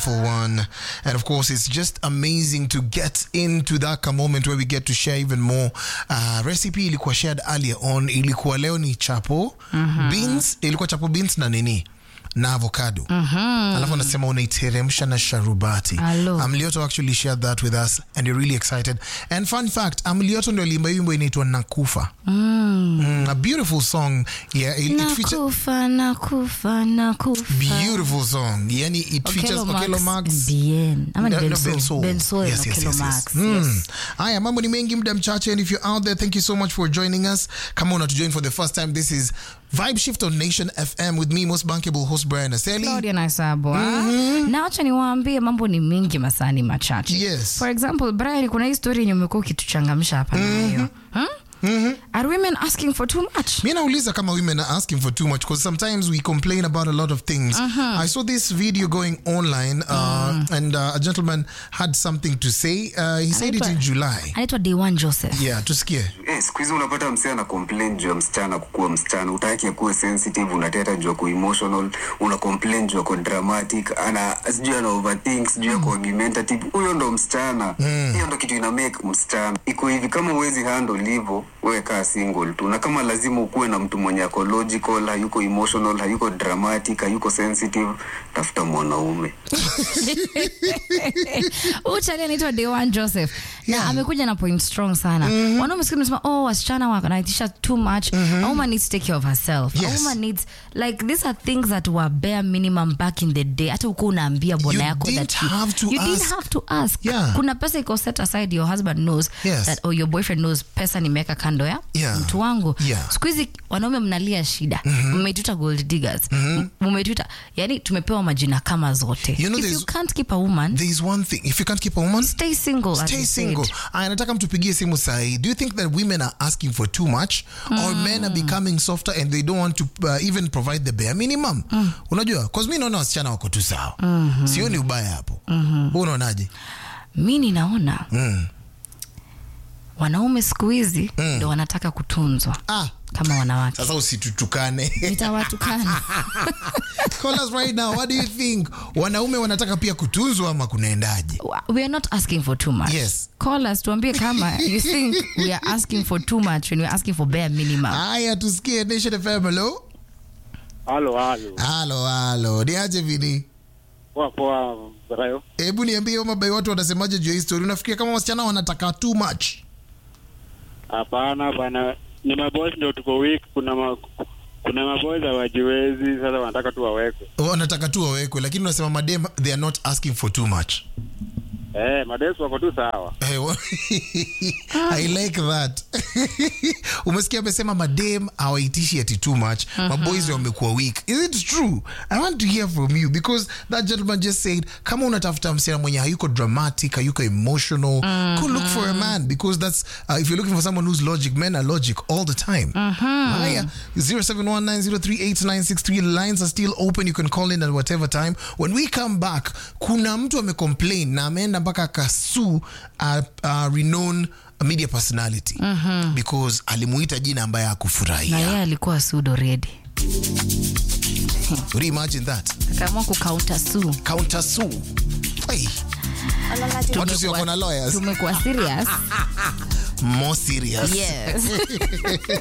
beautiful one. And of course, it's just amazing to get into that moment where we get to share even more. Uh, recipe ilikuwa shared earlier on, ilikuwa leo ni chapo beans, ilikuwa chapo beans na nini na avocado alafu anasema unaiteremsha na sharubati Alo. amlioto actually shared that with us and you're really excited and fun fact amlioto ndio aliimba wimbo inaitwa nakufa mm, a beautiful song yeah it, it features nakufa nakufa nakufa beautiful song yani it features Okello Max Bien. ama ni No, no, Bensoul. Bensoul. Bensoul Yes, and yes, Okello yes, yes. Max. Mm. Yes. haya mambo ni mengi muda mchache and if you're out there thank you so much for joining us kama unatujoin for the first time this is vibe shift on nation fm with me most bankable host brian aseli Claudia Naisabwa. na wacha niwaambie mambo ni mingi masani machache Yes. for example brian kuna hii story yenye umekuwa ukituchangamsha hapa nayo hmm? are women asking for too much mi nauliza kama women are asking for too much because sometimes we complain about a lot of things i saw this video going online uh, and uh, a gentleman had something to say uh, he said it in july anaitwa Dewan Joseph yeah tusikie Eh, siku hizi unapata msee ana complain juu ya msichana kukuwa msichana utaki akuwe sensitive unateta juu ako emotional una complain juu ako dramatic ana sijui ana overthink sijui ako argumentative huyo ndo msichana hiyo ndo kitu ina make msichana iko hivi kama uwezi handle hivyo wewe kaa single tu na kama lazima ukuwe na mtu mwenye ako logical hayuko emotional hayuko dramatic hayuko sensitive tafuta mwanaume Huyu chali anaitwa Dewan Joseph na amekuja na point strong sana wanaume siku nasema oh wasichana wanaitisha too much a woman needs to take care of herself Yes. a woman needs like these are things that were bare minimum back in the day hata uko unaambia bwana You yako didn't that you, have to you didn't ask. have to ask Yeah. kuna pesa iko set aside your husband knows Yes. that or your boyfriend knows pesa nimeweka kando ya Yeah. mtu wangu Yeah. siku hizi wanaume mnalia shida mmetuita gold diggers mmetuita yani tumepewa majina kama zote You know if you there's- can't keep a woman there is one thing if you can't keep a woman stay single as stay you said. single aya nataka mtupigie simu sahi do you think that women are asking for too much or men are becoming softer and they don't want to uh, even provide the bare minimum unajua bcause mi naona wasichana wako tu sawa sioni ubaya hapo hu unaonaje mi ninaona wanaume siku hizi ndo wanataka kutunzwa ah, kama wanawake sasa usitutukane nitawatukana Call us right now what do you think wanaume wanataka pia kutunzwa ama kunaendaje we are not asking for too much Yes. call us tuambie kama you think we are asking for too much when we are asking for bare minimum haya tusikie nation fm hello Halo, halo. halo halo ni aje vini Poa poa Brayo. hebu niambie mabai watu wanasemaje juu ya hii story unafikiria kama wasichana wanataka too much Hapana, hapana. Ni maboys ndio tuko weak. Kuna ma, kuna maboys hawajiwezi, sasa wanataka tu wawekwe. wanataka tu wawekwe lakini unasema madem they are not asking for too much Eh, madesu wako tu sawa. Eh, wa- i like that umesikia amesema madem hawaitishi ati too much maboys wamekuwa weak is it true i want to hear from you because that gentleman just said kama unatafuta msichana mwenye hayuko dramatic hayuko emotional go look for a man because that's uh, if you're looking for someone who's logic men are logic all the time haya 0719038963 lines are still open you can call in at whatever time when we come back kuna mtu amecomplain na ameenda mpaka akasu a, a renowned media personality because alimuita jina ambaye na hakufurahia yeye alikuwa sudo redi Would you imagine that akaamua kukaunta su counter su hey. watu si wako na lawyers tumekuwa serious more serious yes